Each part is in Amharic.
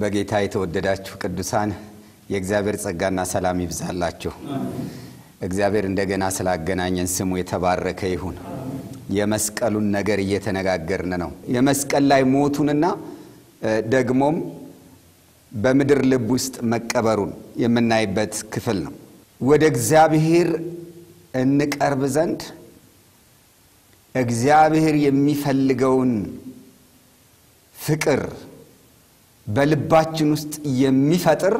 በጌታ የተወደዳችሁ ቅዱሳን የእግዚአብሔር ጸጋና ሰላም ይብዛላችሁ። እግዚአብሔር እንደገና ስላገናኘን ስሙ የተባረከ ይሁን። የመስቀሉን ነገር እየተነጋገርን ነው። የመስቀል ላይ ሞቱንና ደግሞም በምድር ልብ ውስጥ መቀበሩን የምናይበት ክፍል ነው። ወደ እግዚአብሔር እንቀርብ ዘንድ እግዚአብሔር የሚፈልገውን ፍቅር በልባችን ውስጥ የሚፈጥር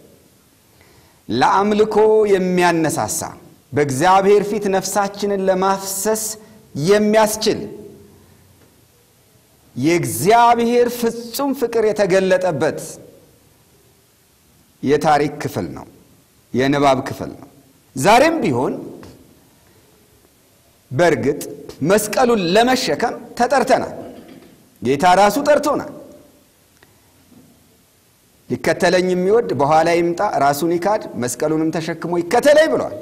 ለአምልኮ የሚያነሳሳ በእግዚአብሔር ፊት ነፍሳችንን ለማፍሰስ የሚያስችል የእግዚአብሔር ፍጹም ፍቅር የተገለጠበት የታሪክ ክፍል ነው፣ የንባብ ክፍል ነው። ዛሬም ቢሆን በእርግጥ መስቀሉን ለመሸከም ተጠርተናል። ጌታ ራሱ ጠርቶናል። ሊከተለኝ የሚወድ በኋላ ይምጣ፣ ራሱን ይካድ፣ መስቀሉንም ተሸክሞ ይከተለኝ ብሏል።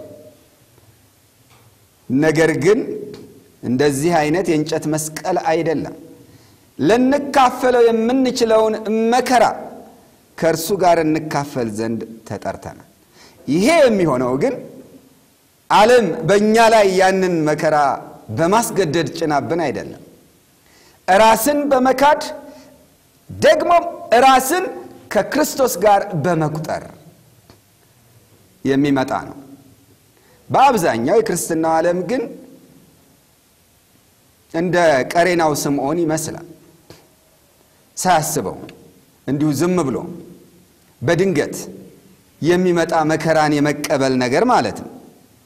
ነገር ግን እንደዚህ አይነት የእንጨት መስቀል አይደለም። ልንካፈለው የምንችለውን መከራ ከእርሱ ጋር እንካፈል ዘንድ ተጠርተናል። ይሄ የሚሆነው ግን ዓለም በእኛ ላይ ያንን መከራ በማስገደድ ጭናብን አይደለም። ራስን በመካድ ደግሞም ራስን ከክርስቶስ ጋር በመቁጠር የሚመጣ ነው። በአብዛኛው የክርስትናው ዓለም ግን እንደ ቀሬናው ስምዖን ይመስላል። ሳያስበው እንዲሁ ዝም ብሎ በድንገት የሚመጣ መከራን የመቀበል ነገር ማለት ነው።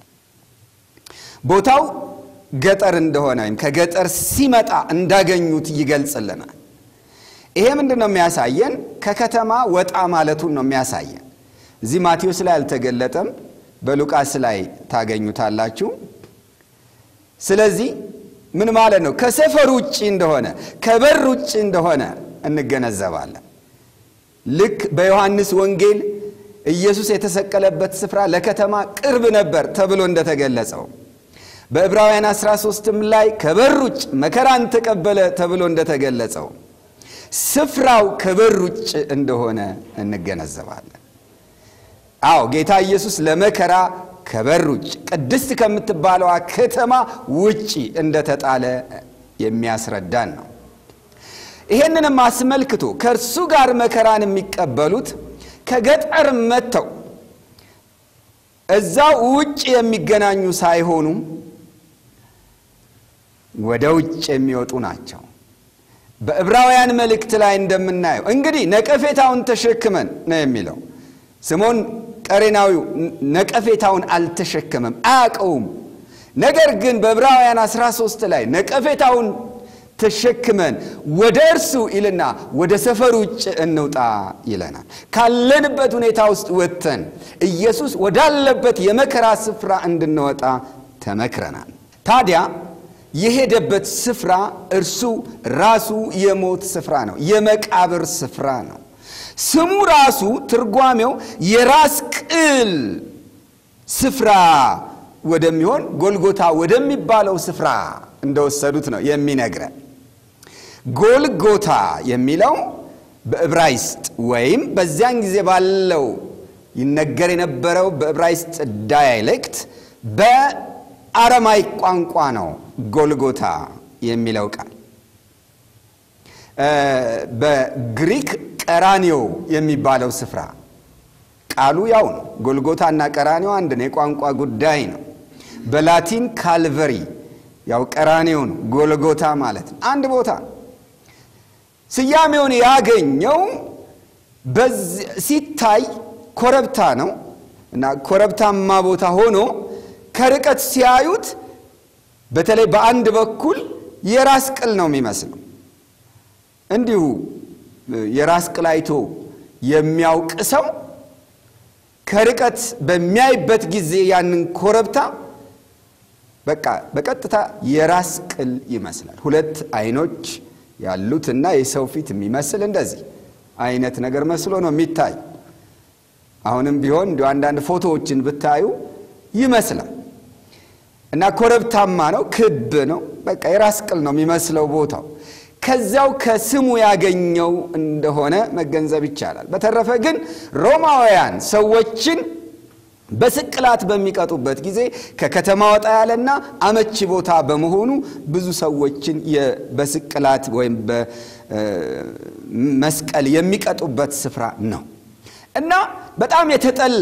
ቦታው ገጠር እንደሆነ ወይም ከገጠር ሲመጣ እንዳገኙት ይገልጽልናል። ይሄ ምንድን ነው የሚያሳየን? ከከተማ ወጣ ማለቱን ነው የሚያሳየን። እዚህ ማቴዎስ ላይ አልተገለጠም፣ በሉቃስ ላይ ታገኙታላችሁ። ስለዚህ ምን ማለት ነው? ከሰፈር ውጭ እንደሆነ ከበር ውጭ እንደሆነ እንገነዘባለን። ልክ በዮሐንስ ወንጌል ኢየሱስ የተሰቀለበት ስፍራ ለከተማ ቅርብ ነበር ተብሎ እንደተገለጸው በዕብራውያን 13ም ላይ ከበር ውጭ መከራን ተቀበለ ተብሎ እንደተገለጸው ስፍራው ከበር ውጭ እንደሆነ እንገነዘባለን። አዎ ጌታ ኢየሱስ ለመከራ ከበር ውጭ ቅድስት ከምትባለዋ ከተማ ውጪ እንደተጣለ የሚያስረዳን ነው። ይሄንንም አስመልክቶ ከእርሱ ጋር መከራን የሚቀበሉት ከገጠር መጥተው እዛው ውጭ የሚገናኙ ሳይሆኑ ወደ ውጭ የሚወጡ ናቸው። በዕብራውያን መልእክት ላይ እንደምናየው እንግዲህ ነቀፌታውን ተሸክመን ነው የሚለው። ስምዖን ቀሬናዊው ነቀፌታውን አልተሸከመም፣ አያውቀውም። ነገር ግን በዕብራውያን 13 ላይ ነቀፌታውን ተሸክመን ወደ እርሱ ይልና ወደ ሰፈር ውጭ እንውጣ ይለናል። ካለንበት ሁኔታ ውስጥ ወጥተን ኢየሱስ ወዳለበት የመከራ ስፍራ እንድንወጣ ተመክረናል። ታዲያ የሄደበት ስፍራ እርሱ ራሱ የሞት ስፍራ ነው፣ የመቃብር ስፍራ ነው። ስሙ ራሱ ትርጓሜው የራስ ቅል ስፍራ ወደሚሆን ጎልጎታ ወደሚባለው ስፍራ እንደወሰዱት ነው የሚነግረን። ጎልጎታ የሚለው በዕብራይስጥ ወይም በዚያን ጊዜ ባለው ይነገር የነበረው በዕብራይስጥ ዳያሌክት በአረማይክ ቋንቋ ነው። ጎልጎታ የሚለው ቃል በግሪክ ቀራኒዮ የሚባለው ስፍራ ቃሉ ያው ነው። ጎልጎታ እና ቀራኒዮ አንድ ነው፣ የቋንቋ ጉዳይ ነው። በላቲን ካልቨሪ ያው ቀራኒዮ ነው፣ ጎልጎታ ማለት ነው። አንድ ቦታ ነው። ስያሜውን ያገኘው ሲታይ ኮረብታ ነው እና ኮረብታማ ቦታ ሆኖ ከርቀት ሲያዩት በተለይ በአንድ በኩል የራስ ቅል ነው የሚመስለው። እንዲሁ የራስ ቅል አይቶ የሚያውቅ ሰው ከርቀት በሚያይበት ጊዜ ያንን ኮረብታ በቃ በቀጥታ የራስ ቅል ይመስላል። ሁለት አይኖች ያሉትና የሰው ፊት የሚመስል እንደዚህ አይነት ነገር መስሎ ነው የሚታይ። አሁንም ቢሆን እንዲ አንዳንድ ፎቶዎችን ብታዩ ይመስላል እና ኮረብታማ ነው፣ ክብ ነው። በቃ የራስ ቅል ነው የሚመስለው ቦታው። ከዚያው ከስሙ ያገኘው እንደሆነ መገንዘብ ይቻላል። በተረፈ ግን ሮማውያን ሰዎችን በስቅላት በሚቀጡበት ጊዜ ከከተማ ወጣ ያለና አመቺ ቦታ በመሆኑ ብዙ ሰዎችን በስቅላት ወይም በመስቀል የሚቀጡበት ስፍራ ነው እና በጣም የተጠላ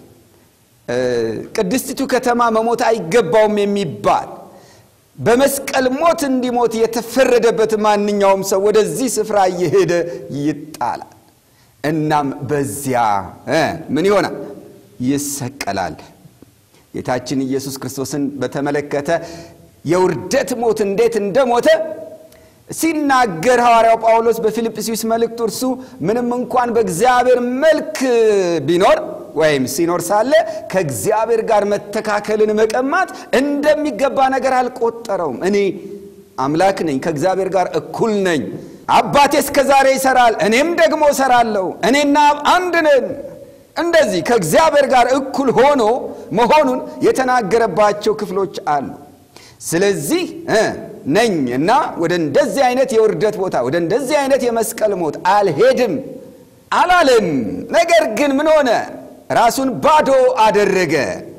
ቅድስቲቱ ከተማ መሞት አይገባውም የሚባል በመስቀል ሞት እንዲሞት የተፈረደበት ማንኛውም ሰው ወደዚህ ስፍራ እየሄደ ይጣላል። እናም በዚያ ምን ይሆናል? ይሰቀላል። ጌታችን ኢየሱስ ክርስቶስን በተመለከተ የውርደት ሞት እንዴት እንደሞተ ሲናገር ሐዋርያው ጳውሎስ በፊልጵስዩስ መልእክቱ እርሱ ምንም እንኳን በእግዚአብሔር መልክ ቢኖር ወይም ሲኖር ሳለ ከእግዚአብሔር ጋር መተካከልን መቀማት እንደሚገባ ነገር አልቆጠረውም። እኔ አምላክ ነኝ፣ ከእግዚአብሔር ጋር እኩል ነኝ። አባቴ እስከ ዛሬ ይሰራል፣ እኔም ደግሞ እሰራለሁ። እኔና አንድ ነን። እንደዚህ ከእግዚአብሔር ጋር እኩል ሆኖ መሆኑን የተናገረባቸው ክፍሎች አሉ። ስለዚህ ነኝ እና ወደ እንደዚህ አይነት የውርደት ቦታ ወደ እንደዚህ አይነት የመስቀል ሞት አልሄድም አላለም። ነገር ግን ምን ሆነ? ራሱን ባዶ አደረገ፣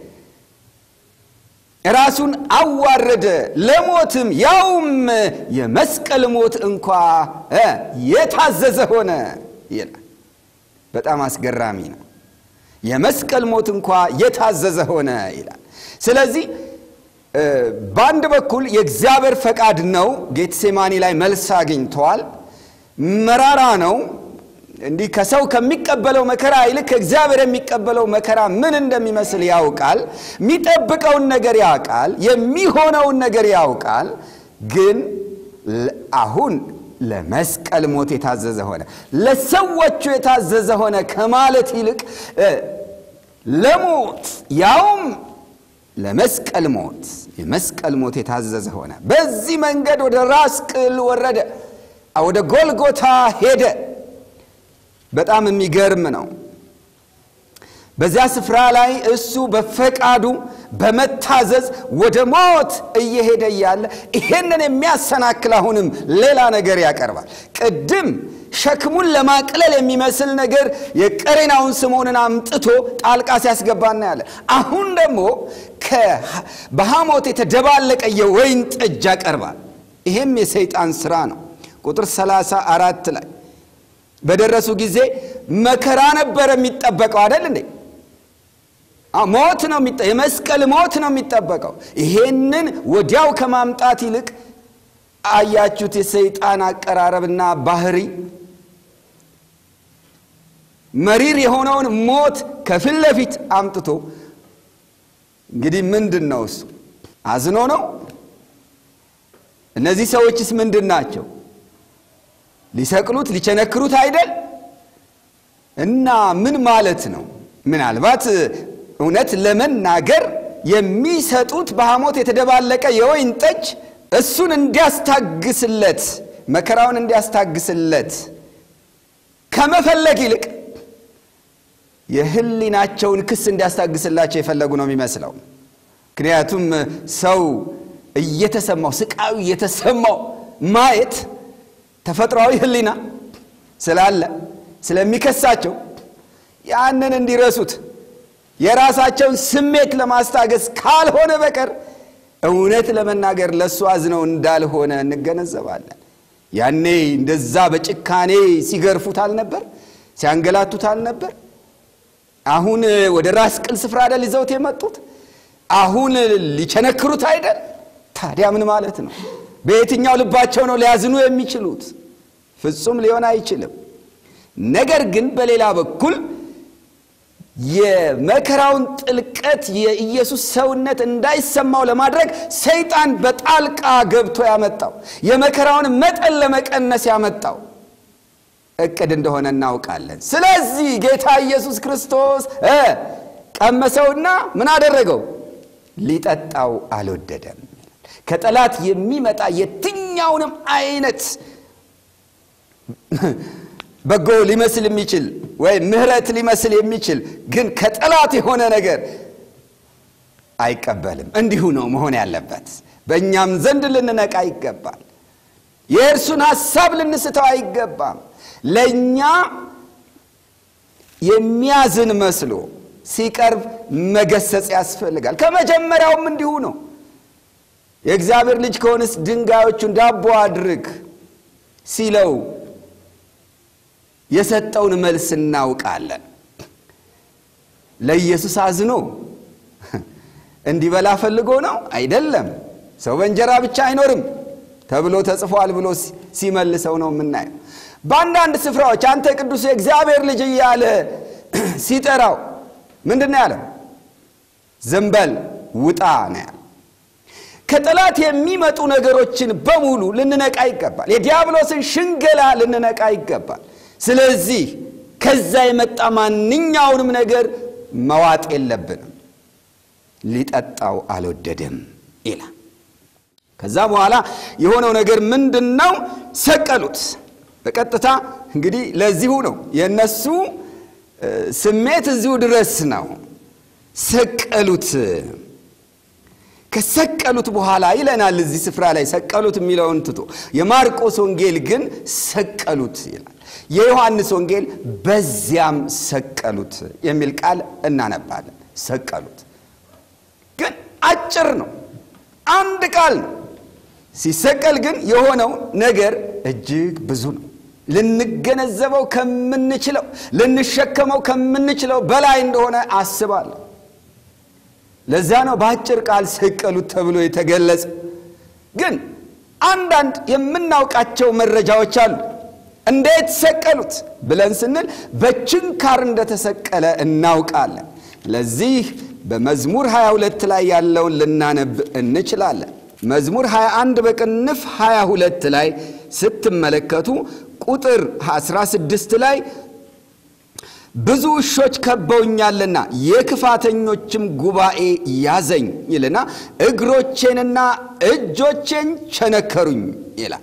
ራሱን አዋረደ፣ ለሞትም ያውም የመስቀል ሞት እንኳ የታዘዘ ሆነ ይላል። በጣም አስገራሚ ነው። የመስቀል ሞት እንኳ የታዘዘ ሆነ ይላል። ስለዚህ በአንድ በኩል የእግዚአብሔር ፈቃድ ነው። ጌትሴማኒ ላይ መልስ አግኝተዋል። መራራ ነው። እንዲህ ከሰው ከሚቀበለው መከራ ይልቅ ከእግዚአብሔር የሚቀበለው መከራ ምን እንደሚመስል ያውቃል። የሚጠብቀውን ነገር ያውቃል። የሚሆነውን ነገር ያውቃል። ግን አሁን ለመስቀል ሞት የታዘዘ ሆነ፣ ለሰዎቹ የታዘዘ ሆነ ከማለት ይልቅ ለሞት ያውም ለመስቀል ሞት የመስቀል ሞት የታዘዘ ሆነ። በዚህ መንገድ ወደ ራስ ቅል ወረደ፣ ወደ ጎልጎታ ሄደ። በጣም የሚገርም ነው። በዚያ ስፍራ ላይ እሱ በፈቃዱ በመታዘዝ ወደ ሞት እየሄደ እያለ ይሄንን የሚያሰናክል አሁንም ሌላ ነገር ያቀርባል። ቅድም ሸክሙን ለማቅለል የሚመስል ነገር የቀሬናውን ስምዖንን አምጥቶ ጣልቃ ሲያስገባ እናያለን። አሁን ደግሞ በሐሞት የተደባለቀ የወይን ጠጅ ያቀርባል። ይሄም የሰይጣን ስራ ነው። ቁጥር ሰላሳ አራት ላይ በደረሱ ጊዜ መከራ ነበረ የሚጠበቀው አይደል እንዴ? ሞት ነው የመስቀል ሞት ነው የሚጠበቀው። ይሄንን ወዲያው ከማምጣት ይልቅ አያችሁት የሰይጣን አቀራረብና ባህሪ መሪር የሆነውን ሞት ከፊት ለፊት አምጥቶ እንግዲህ ምንድን ነው እሱ አዝኖ ነው እነዚህ ሰዎችስ ምንድን ናቸው ሊሰቅሉት ሊቸነክሩት አይደል እና ምን ማለት ነው ምናልባት እውነት ለመናገር የሚሰጡት በሐሞት የተደባለቀ የወይን ጠጅ እሱን እንዲያስታግስለት መከራውን እንዲያስታግስለት ከመፈለግ ይልቅ የሕሊናቸውን ክስ እንዲያስታግስላቸው የፈለጉ ነው የሚመስለው። ምክንያቱም ሰው እየተሰማው ስቃዩ እየተሰማው ማየት ተፈጥሯዊ ሕሊና ስላለ ስለሚከሳቸው ያንን እንዲረሱት የራሳቸውን ስሜት ለማስታገስ ካልሆነ በቀር እውነት ለመናገር ለእሱ አዝነው እንዳልሆነ እንገነዘባለን። ያኔ እንደዛ በጭካኔ ሲገርፉት አልነበር? ሲያንገላቱት አልነበር? አሁን ወደ ራስ ቅል ስፍራ አይደል ይዘውት የመጡት? አሁን ሊቸነክሩት አይደል? ታዲያ ምን ማለት ነው? በየትኛው ልባቸው ነው ሊያዝኑ የሚችሉት? ፍጹም ሊሆን አይችልም። ነገር ግን በሌላ በኩል የመከራውን ጥልቀት የኢየሱስ ሰውነት እንዳይሰማው ለማድረግ ሰይጣን በጣልቃ ገብቶ ያመጣው የመከራውን መጠን ለመቀነስ ያመጣው እቅድ እንደሆነ እናውቃለን። ስለዚህ ጌታ ኢየሱስ ክርስቶስ ቀመሰውና ምን አደረገው? ሊጠጣው አልወደደም። ከጠላት የሚመጣ የትኛውንም አይነት በጎ ሊመስል የሚችል ወይም ምሕረት ሊመስል የሚችል ግን ከጠላት የሆነ ነገር አይቀበልም። እንዲሁ ነው መሆን ያለበት። በእኛም ዘንድ ልንነቃ ይገባል። የእርሱን ሐሳብ ልንስተው አይገባም። ለእኛ የሚያዝን መስሎ ሲቀርብ መገሰጽ ያስፈልጋል። ከመጀመሪያውም እንዲሁ ነው። የእግዚአብሔር ልጅ ከሆንስ ድንጋዮቹን ዳቦ አድርግ ሲለው የሰጠውን መልስ እናውቃለን። ለኢየሱስ አዝኖ እንዲበላ ፈልጎ ነው አይደለም። ሰው በእንጀራ ብቻ አይኖርም ተብሎ ተጽፏል ብሎ ሲመልሰው ነው የምናየው። በአንዳንድ ስፍራዎች አንተ ቅዱስ የእግዚአብሔር ልጅ እያለ ሲጠራው ምንድን ነው ያለው? ዝም በል ውጣ ነው ያለው። ከጠላት የሚመጡ ነገሮችን በሙሉ ልንነቃ ይገባል። የዲያብሎስን ሽንገላ ልንነቃ ይገባል። ስለዚህ ከዛ የመጣ ማንኛውንም ነገር መዋጥ የለብንም። ሊጠጣው አልወደደም ይላል። ከዛ በኋላ የሆነው ነገር ምንድን ነው? ሰቀሉት። በቀጥታ እንግዲህ ለዚሁ ነው የእነሱ ስሜት እዚሁ ድረስ ነው። ሰቀሉት። ከሰቀሉት በኋላ ይለናል እዚህ ስፍራ ላይ ሰቀሉት የሚለውን ትቶ የማርቆስ ወንጌል ግን ሰቀሉት ይላል። የዮሐንስ ወንጌል በዚያም ሰቀሉት የሚል ቃል እናነባለን። ሰቀሉት ግን አጭር ነው፣ አንድ ቃል ነው። ሲሰቀል ግን የሆነው ነገር እጅግ ብዙ ነው። ልንገነዘበው ከምንችለው ልንሸከመው ከምንችለው በላይ እንደሆነ አስባለሁ። ለዛ ነው በአጭር ቃል ሰቀሉት ተብሎ የተገለጸ። ግን አንዳንድ የምናውቃቸው መረጃዎች አሉ። እንዴት ሰቀሉት ብለን ስንል በችንካር እንደተሰቀለ እናውቃለን። ለዚህ በመዝሙር 22 ላይ ያለውን ልናነብ እንችላለን። መዝሙር 21 በቅንፍ 22 ላይ ስትመለከቱ ቁጥር 16 ላይ ብዙ ውሾች ከበውኛልና የክፋተኞችም ጉባኤ ያዘኝ ይልና እግሮቼንና እጆቼን ቸነከሩኝ ይላል።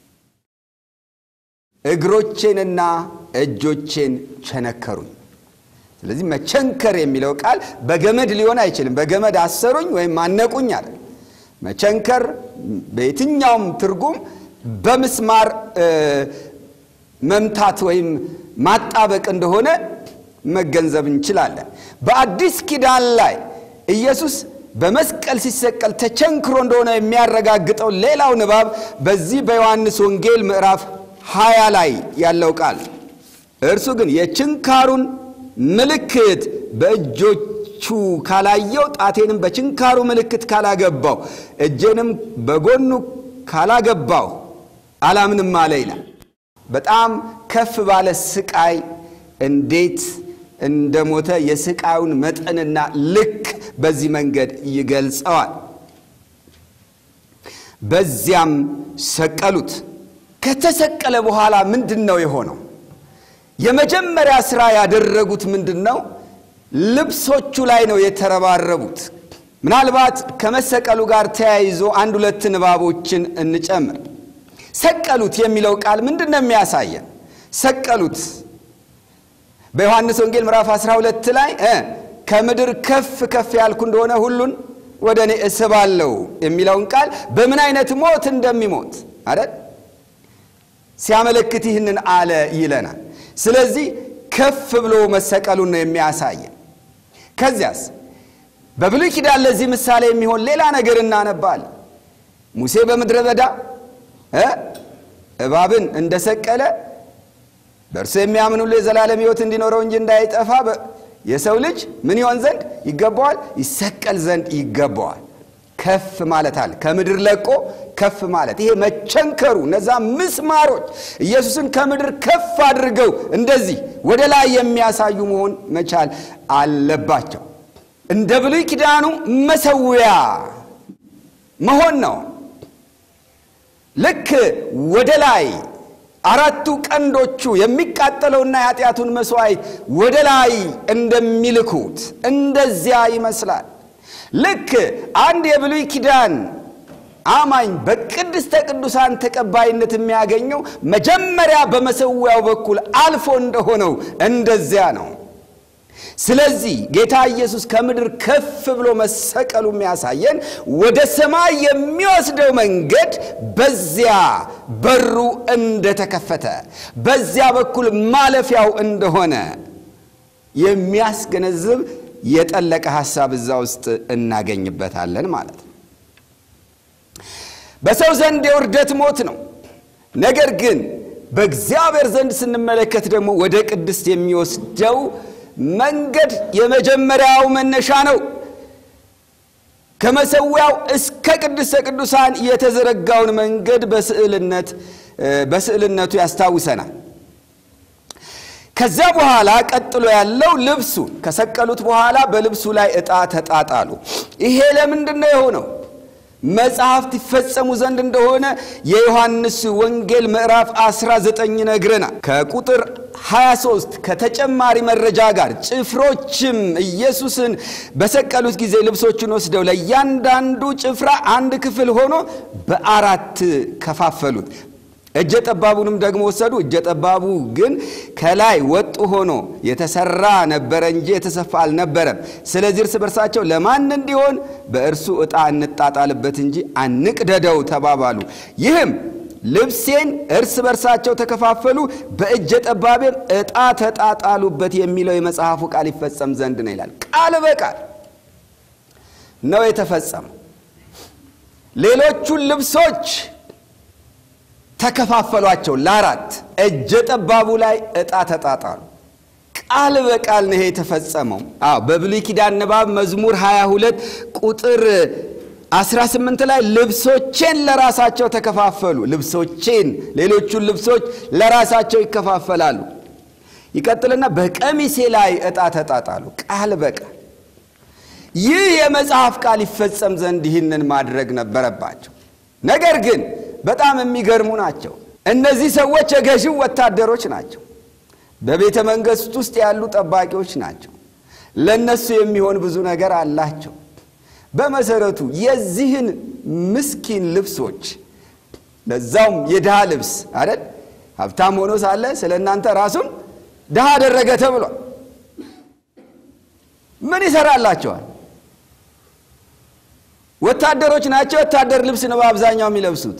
እግሮቼንና እጆቼን ቸነከሩኝ። ስለዚህ መቸንከር የሚለው ቃል በገመድ ሊሆን አይችልም። በገመድ አሰሩኝ ወይም አነቁኝ አለ። መቸንከር በየትኛውም ትርጉም በምስማር መምታት ወይም ማጣበቅ እንደሆነ መገንዘብ እንችላለን። በአዲስ ኪዳን ላይ ኢየሱስ በመስቀል ሲሰቀል ተቸንክሮ እንደሆነ የሚያረጋግጠው ሌላው ንባብ በዚህ በዮሐንስ ወንጌል ምዕራፍ ሀያ ላይ ያለው ቃል እርሱ ግን የችንካሩን ምልክት በእጆቹ ካላየው ጣቴንም በችንካሩ ምልክት ካላገባው እጄንም በጎኑ ካላገባው አላምንም አለ ይላል። በጣም ከፍ ባለ ስቃይ እንዴት እንደሞተ የስቃዩን መጠንና ልክ በዚህ መንገድ ይገልጸዋል። በዚያም ሰቀሉት። ከተሰቀለ በኋላ ምንድን ነው የሆነው? የመጀመሪያ ሥራ ያደረጉት ምንድን ነው? ልብሶቹ ላይ ነው የተረባረቡት። ምናልባት ከመሰቀሉ ጋር ተያይዞ አንድ ሁለት ንባቦችን እንጨምር። ሰቀሉት የሚለው ቃል ምንድን ነው የሚያሳየን? ሰቀሉት በዮሐንስ ወንጌል ምዕራፍ 12 ላይ ከምድር ከፍ ከፍ ያልኩ እንደሆነ ሁሉን ወደ እኔ እስባለሁ የሚለውን ቃል በምን አይነት ሞት እንደሚሞት አይደል ሲያመለክት ይህንን አለ ይለናል። ስለዚህ ከፍ ብሎ መሰቀሉን ነው የሚያሳየን። ከዚያስ በብሉይ ኪዳን ለዚህ ምሳሌ የሚሆን ሌላ ነገር እናነባለን። ሙሴ በምድረ በዳ እባብን እንደሰቀለ በእርሱ የሚያምን ሁሉ የዘላለም ሕይወት እንዲኖረው እንጂ እንዳይጠፋ የሰው ልጅ ምን ይሆን ዘንድ ይገባዋል? ይሰቀል ዘንድ ይገባዋል። ከፍ ማለት አለ። ከምድር ለቆ ከፍ ማለት ይሄ መቸንከሩ፣ እነዛ ምስማሮች ኢየሱስን ከምድር ከፍ አድርገው እንደዚህ ወደ ላይ የሚያሳዩ መሆን መቻል አለባቸው። እንደ ብሉይ ኪዳኑ መሰዊያ መሆን ነው። ልክ ወደ ላይ አራቱ ቀንዶቹ የሚቃጠለውና የኃጢአቱን መስዋዕት ወደ ላይ እንደሚልኩት እንደዚያ ይመስላል። ልክ አንድ የብሉይ ኪዳን አማኝ በቅድስተ ቅዱሳን ተቀባይነት የሚያገኘው መጀመሪያ በመሰዊያው በኩል አልፎ እንደሆነው እንደዚያ ነው። ስለዚህ ጌታ ኢየሱስ ከምድር ከፍ ብሎ መሰቀሉ የሚያሳየን ወደ ሰማይ የሚወስደው መንገድ በዚያ በሩ እንደተከፈተ በዚያ በኩል ማለፊያው እንደሆነ የሚያስገነዝብ የጠለቀ ሐሳብ እዛ ውስጥ እናገኝበታለን ማለት ነው። በሰው ዘንድ የውርደት ሞት ነው። ነገር ግን በእግዚአብሔር ዘንድ ስንመለከት ደግሞ ወደ ቅድስት የሚወስደው መንገድ የመጀመሪያው መነሻ ነው። ከመሰዊያው እስከ ቅድስተ ቅዱሳን የተዘረጋውን መንገድ በስዕልነት በስዕልነቱ ያስታውሰናል። ከዚያ በኋላ ቀጥሎ ያለው ልብሱን ከሰቀሉት በኋላ በልብሱ ላይ ዕጣ ተጣጣሉ። ይሄ ለምንድን ነው የሆነው? መጽሐፍት ይፈጸሙ ዘንድ እንደሆነ የዮሐንስ ወንጌል ምዕራፍ 19 ይነግረናል። ከቁጥር 23 ከተጨማሪ መረጃ ጋር ጭፍሮችም ኢየሱስን በሰቀሉት ጊዜ ልብሶቹን ወስደው ለእያንዳንዱ ጭፍራ አንድ ክፍል ሆኖ በአራት ከፋፈሉት። እጀ ጠባቡንም ደግሞ ወሰዱ። እጀ ጠባቡ ግን ከላይ ወጥ ሆኖ የተሰራ ነበረ እንጂ የተሰፋ አልነበረም። ስለዚህ እርስ በርሳቸው ለማን እንዲሆን በእርሱ ዕጣ እንጣጣልበት እንጂ አንቅደደው ተባባሉ። ይህም ልብሴን እርስ በርሳቸው ተከፋፈሉ፣ በእጀ ጠባቤም ዕጣ ተጣጣሉበት የሚለው የመጽሐፉ ቃል ይፈጸም ዘንድ ነው ይላል። ቃል በቃል ነው የተፈጸመው። ሌሎቹን ልብሶች ተከፋፈሏቸው ለአራት። እጀ ጠባቡ ላይ ዕጣ ተጣጣሉ። ቃል በቃል ነው ይሄ የተፈጸመው። አዎ በብሉይ ኪዳን ንባብ መዝሙር 22 ቁጥር 18 ላይ ልብሶቼን ለራሳቸው ተከፋፈሉ። ልብሶቼን ሌሎቹን ልብሶች ለራሳቸው ይከፋፈላሉ። ይቀጥልና በቀሚሴ ላይ ዕጣ ተጣጣሉ። ቃል በቃል ይህ የመጽሐፍ ቃል ይፈጸም ዘንድ ይህንን ማድረግ ነበረባቸው። ነገር ግን በጣም የሚገርሙ ናቸው። እነዚህ ሰዎች የገዢው ወታደሮች ናቸው። በቤተ መንግሥት ውስጥ ያሉ ጠባቂዎች ናቸው። ለእነሱ የሚሆን ብዙ ነገር አላቸው። በመሰረቱ የዚህን ምስኪን ልብሶች ለዛውም የድሃ ልብስ አይደል፣ ሀብታም ሆኖ ሳለ ስለ እናንተ ራሱን ድሃ አደረገ ተብሏል። ምን ይሰራላቸዋል? ወታደሮች ናቸው። ወታደር ልብስ ነው በአብዛኛው የሚለብሱት።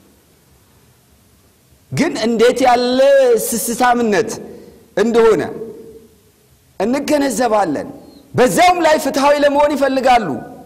ግን እንዴት ያለ ስስታምነት እንደሆነ እንገነዘባለን። በዚያውም ላይ ፍትሐዊ ለመሆን ይፈልጋሉ።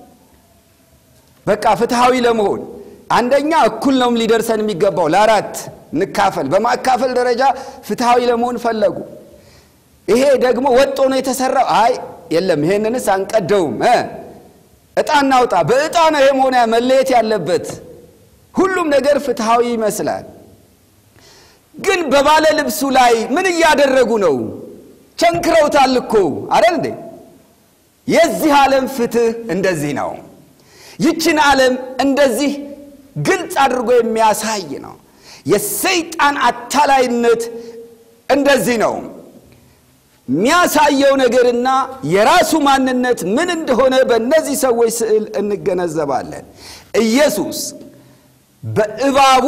በቃ ፍትሐዊ ለመሆን አንደኛ እኩል ነው ሊደርሰን የሚገባው ለአራት እንካፈል። በማካፈል ደረጃ ፍትሐዊ ለመሆን ፈለጉ። ይሄ ደግሞ ወጦ ነው የተሰራው። አይ የለም ይሄንንስ አንቀደውም፣ ዕጣ እናውጣ። በዕጣ ነው ይሄ መሆን መለየት ያለበት። ሁሉም ነገር ፍትሐዊ ይመስላል። ግን በባለ ልብሱ ላይ ምን እያደረጉ ነው? ቸንክረውታል እኮ አይደል እንዴ? የዚህ ዓለም ፍትህ እንደዚህ ነው። ይችን ዓለም እንደዚህ ግልጽ አድርጎ የሚያሳይ ነው። የሰይጣን አታላይነት እንደዚህ ነው የሚያሳየው ነገርና የራሱ ማንነት ምን እንደሆነ በእነዚህ ሰዎች ስዕል እንገነዘባለን። ኢየሱስ በእባቡ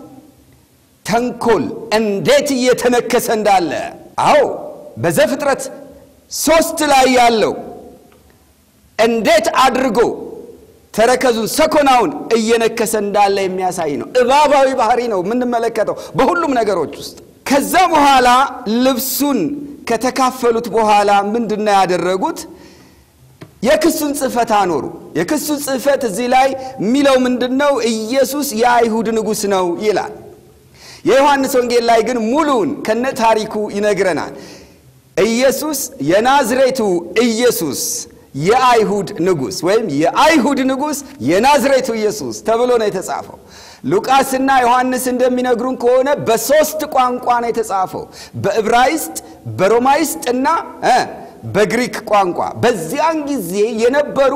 ተንኮል እንዴት እየተነከሰ እንዳለ አዎ በዘፍጥረት ሶስት ላይ ያለው እንዴት አድርጎ ተረከዙን ሰኮናውን እየነከሰ እንዳለ የሚያሳይ ነው። እባባዊ ባህሪ ነው የምንመለከተው በሁሉም ነገሮች ውስጥ። ከዛ በኋላ ልብሱን ከተካፈሉት በኋላ ምንድን ነው ያደረጉት? የክሱን ጽሕፈት አኖሩ። የክሱን ጽሕፈት እዚህ ላይ የሚለው ምንድን ነው? ኢየሱስ የአይሁድ ንጉሥ ነው ይላል። የዮሐንስ ወንጌል ላይ ግን ሙሉውን ከነ ታሪኩ ይነግረናል። ኢየሱስ የናዝሬቱ ኢየሱስ የአይሁድ ንጉሥ ወይም የአይሁድ ንጉሥ የናዝሬቱ ኢየሱስ ተብሎ ነው የተጻፈው። ሉቃስና ዮሐንስ እንደሚነግሩን ከሆነ በሦስት ቋንቋ ነው የተጻፈው፣ በዕብራይስጥ፣ በሮማይስጥ እና በግሪክ ቋንቋ። በዚያን ጊዜ የነበሩ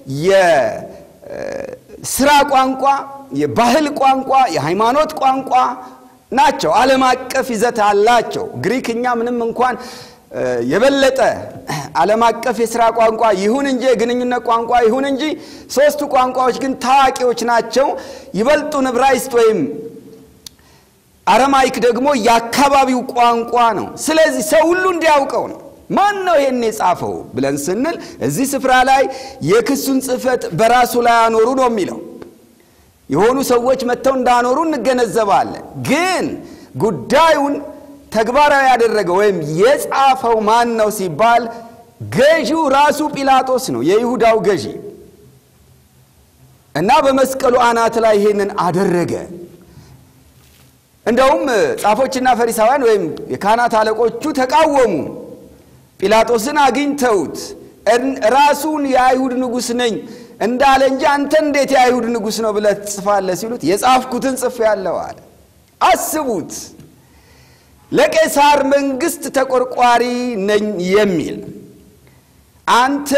የስራ ቋንቋ፣ የባህል ቋንቋ፣ የሃይማኖት ቋንቋ ናቸው። ዓለም አቀፍ ይዘት አላቸው። ግሪክኛ ምንም እንኳን የበለጠ ዓለም አቀፍ የሥራ ቋንቋ ይሁን እንጂ የግንኙነት ቋንቋ ይሁን እንጂ ሦስቱ ቋንቋዎች ግን ታዋቂዎች ናቸው። ይበልጡን ዕብራይስጥ ወይም አረማይክ ደግሞ የአካባቢው ቋንቋ ነው። ስለዚህ ሰው ሁሉ እንዲያውቀው ነው። ማን ነው ይህን የጻፈው ብለን ስንል እዚህ ስፍራ ላይ የክሱን ጽሕፈት በራሱ ላይ አኖሩ ነው የሚለው። የሆኑ ሰዎች መጥተው እንዳኖሩ እንገነዘባለን። ግን ጉዳዩን ተግባራዊ ያደረገው ወይም የጻፈው ማን ነው ሲባል ገዢው ራሱ ጲላጦስ ነው፣ የይሁዳው ገዢ እና በመስቀሉ አናት ላይ ይህንን አደረገ። እንደውም ጻፎችና ፈሪሳውያን ወይም የካህናት አለቆቹ ተቃወሙ። ጲላጦስን አግኝተውት ራሱን የአይሁድ ንጉሥ ነኝ እንዳለ እንጂ አንተ እንዴት የአይሁድ ንጉሥ ነው ብለህ ትጽፋለህ? ሲሉት የጻፍኩትን ጽፌአለሁ አለ። አስቡት፣ ለቄሳር መንግሥት ተቆርቋሪ ነኝ የሚል አንተ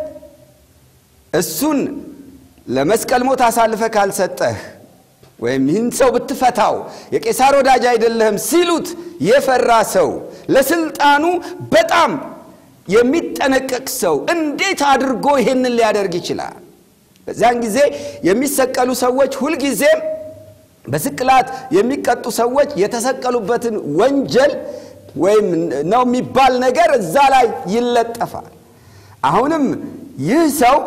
እሱን ለመስቀል ሞት አሳልፈ ካልሰጠህ ወይም ይህን ሰው ብትፈታው የቄሳር ወዳጅ አይደለህም ሲሉት የፈራ ሰው ለስልጣኑ በጣም የሚጠነቀቅ ሰው እንዴት አድርጎ ይሄንን ሊያደርግ ይችላል? በዚያን ጊዜ የሚሰቀሉ ሰዎች ሁልጊዜም በስቅላት የሚቀጡ ሰዎች የተሰቀሉበትን ወንጀል ወይም ነው የሚባል ነገር እዛ ላይ ይለጠፋል። አሁንም ይህ ሰው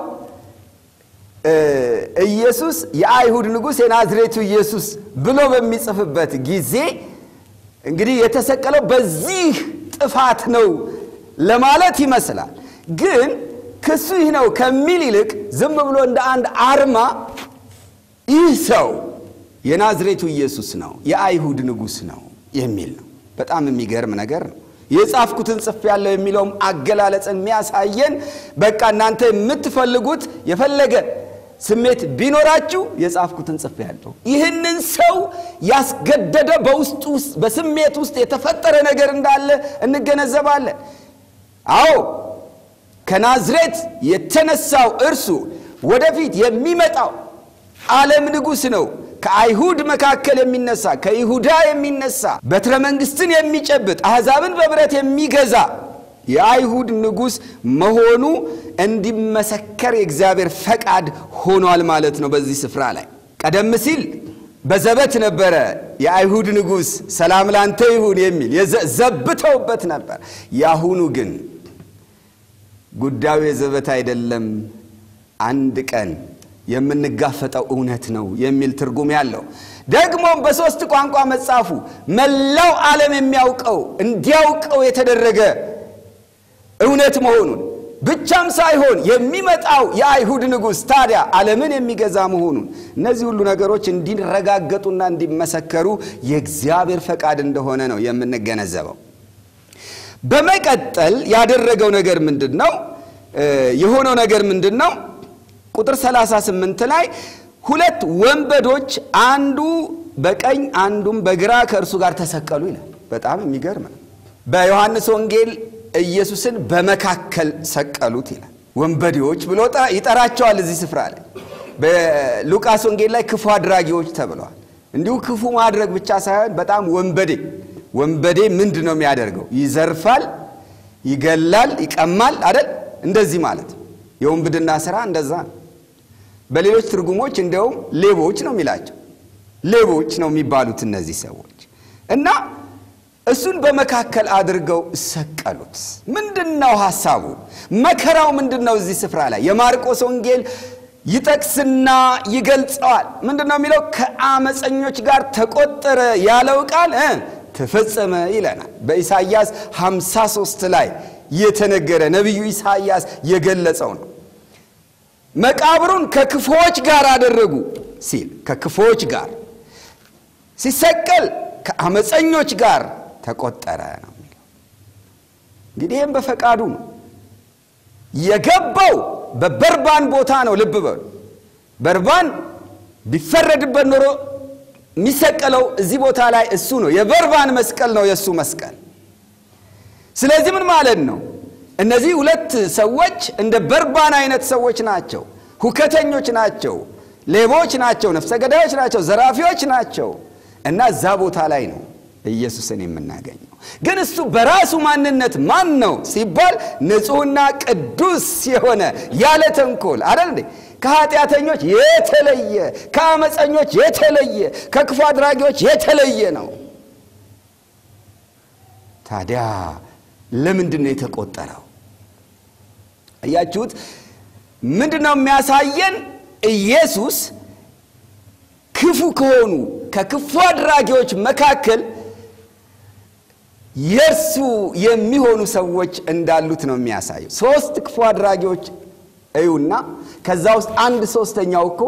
ኢየሱስ የአይሁድ ንጉሥ የናዝሬቱ ኢየሱስ ብሎ በሚጽፍበት ጊዜ እንግዲህ የተሰቀለው በዚህ ጥፋት ነው ለማለት ይመስላል። ግን ክሱ ይህ ነው ከሚል ይልቅ ዝም ብሎ እንደ አንድ አርማ ይህ ሰው የናዝሬቱ ኢየሱስ ነው፣ የአይሁድ ንጉሥ ነው የሚል ነው። በጣም የሚገርም ነገር ነው። የጻፍኩትን ጽፌአለሁ የሚለውም አገላለጽን የሚያሳየን በቃ እናንተ የምትፈልጉት የፈለገ ስሜት ቢኖራችሁ የጻፍኩትን ጽፌአለሁ። ይህንን ሰው ያስገደደ በውስጡ ውስጥ በስሜት ውስጥ የተፈጠረ ነገር እንዳለ እንገነዘባለን። አዎ ከናዝሬት የተነሳው እርሱ ወደፊት የሚመጣው ዓለም ንጉሥ ነው። ከአይሁድ መካከል የሚነሳ ከይሁዳ የሚነሳ በትረ መንግሥትን የሚጨብጥ አሕዛብን በብረት የሚገዛ የአይሁድ ንጉሥ መሆኑ እንዲመሰከር የእግዚአብሔር ፈቃድ ሆኗል ማለት ነው። በዚህ ስፍራ ላይ ቀደም ሲል በዘበት ነበረ የአይሁድ ንጉሥ ሰላም ላንተ ይሁን የሚል ዘብተውበት ነበር። የአሁኑ ግን ጉዳዩ የዘበት አይደለም፣ አንድ ቀን የምንጋፈጠው እውነት ነው የሚል ትርጉም ያለው ደግሞም በሦስት ቋንቋ መጻፉ መላው ዓለም የሚያውቀው እንዲያውቀው የተደረገ እውነት መሆኑን ብቻም ሳይሆን የሚመጣው የአይሁድ ንጉሥ ታዲያ ዓለምን የሚገዛ መሆኑን እነዚህ ሁሉ ነገሮች እንዲረጋገጡና እንዲመሰከሩ የእግዚአብሔር ፈቃድ እንደሆነ ነው የምንገነዘበው። በመቀጠል ያደረገው ነገር ምንድን ነው? የሆነው ነገር ምንድን ነው? ቁጥር 38 ላይ ሁለት ወንበዶች አንዱ በቀኝ አንዱም በግራ ከእርሱ ጋር ተሰቀሉ ይላል። በጣም የሚገርም ነው። በዮሐንስ ወንጌል ኢየሱስን በመካከል ሰቀሉት ይላል። ወንበዴዎች ብሎ ይጠራቸዋል እዚህ ስፍራ ላይ። በሉቃስ ወንጌል ላይ ክፉ አድራጊዎች ተብለዋል። እንዲሁ ክፉ ማድረግ ብቻ ሳይሆን በጣም ወንበዴ ወንበዴ ምንድን ነው የሚያደርገው? ይዘርፋል፣ ይገላል፣ ይቀማል አይደል? እንደዚህ ማለት የወንብድና ስራ እንደዛ ነው። በሌሎች ትርጉሞች እንደውም ሌቦች ነው የሚላቸው። ሌቦች ነው የሚባሉት እነዚህ ሰዎች እና እሱን በመካከል አድርገው ሰቀሉት። ምንድን ነው ሐሳቡ? መከራው ምንድን ነው? እዚህ ስፍራ ላይ የማርቆስ ወንጌል ይጠቅስና ይገልጸዋል። ምንድን ነው የሚለው? ከአመፀኞች ጋር ተቆጠረ ያለው ቃል ተፈጸመ ይለናል። በኢሳይያስ 53 ላይ የተነገረ ነቢዩ ኢሳይያስ የገለጸው ነው። መቃብሩን ከክፎች ጋር አደረጉ ሲል ከክፎች ጋር ሲሰቀል ከአመፀኞች ጋር ተቆጠረ ነው የሚለው። እንግዲህ ይህም በፈቃዱ ነው የገባው። በበርባን ቦታ ነው። ልብ በሉ። በርባን ቢፈረድበት ኖሮ የሚሰቀለው እዚህ ቦታ ላይ እሱ ነው። የበርባን መስቀል ነው የእሱ መስቀል። ስለዚህ ምን ማለት ነው? እነዚህ ሁለት ሰዎች እንደ በርባን አይነት ሰዎች ናቸው። ሁከተኞች ናቸው፣ ሌቦች ናቸው፣ ነፍሰ ገዳዮች ናቸው፣ ዘራፊዎች ናቸው እና እዛ ቦታ ላይ ነው ኢየሱስን የምናገኘው። ግን እሱ በራሱ ማንነት ማን ነው ሲባል ንጹሕና ቅዱስ የሆነ ያለ ተንኮል አይደል እንዴ? ከኃጢአተኞች የተለየ ከአመፀኞች የተለየ ከክፉ አድራጊዎች የተለየ ነው። ታዲያ ለምንድን ነው የተቆጠረው? እያችሁት ምንድን ነው የሚያሳየን? ኢየሱስ ክፉ ከሆኑ ከክፉ አድራጊዎች መካከል የእርሱ የሚሆኑ ሰዎች እንዳሉት ነው የሚያሳየው። ሶስት ክፉ አድራጊዎች እዩና ከዛ ውስጥ አንድ ሶስተኛው እኮ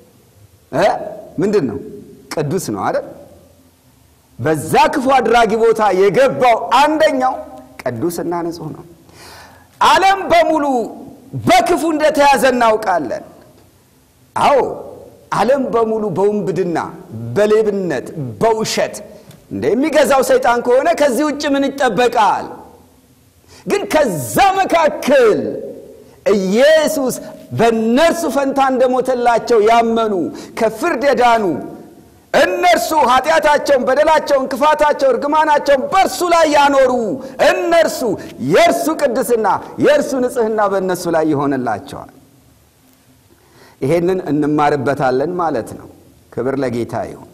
ምንድን ነው? ቅዱስ ነው አይደል? በዛ ክፉ አድራጊ ቦታ የገባው አንደኛው ቅዱስና ንጹሕ ነው። ዓለም በሙሉ በክፉ እንደተያዘ እናውቃለን። አዎ ዓለም በሙሉ በውንብድና፣ በሌብነት፣ በውሸት እንደሚገዛው ሰይጣን ከሆነ ከዚህ ውጭ ምን ይጠበቃል? ግን ከዛ መካከል ኢየሱስ በእነርሱ ፈንታ እንደሞተላቸው ያመኑ ከፍርድ የዳኑ እነርሱ ኃጢአታቸውን፣ በደላቸውን፣ ክፋታቸውን፣ እርግማናቸውን በእርሱ ላይ ያኖሩ እነርሱ የእርሱ ቅድስና የእርሱ ንጽሕና በእነሱ ላይ ይሆንላቸዋል። ይሄንን እንማርበታለን ማለት ነው። ክብር ለጌታ ይሁን።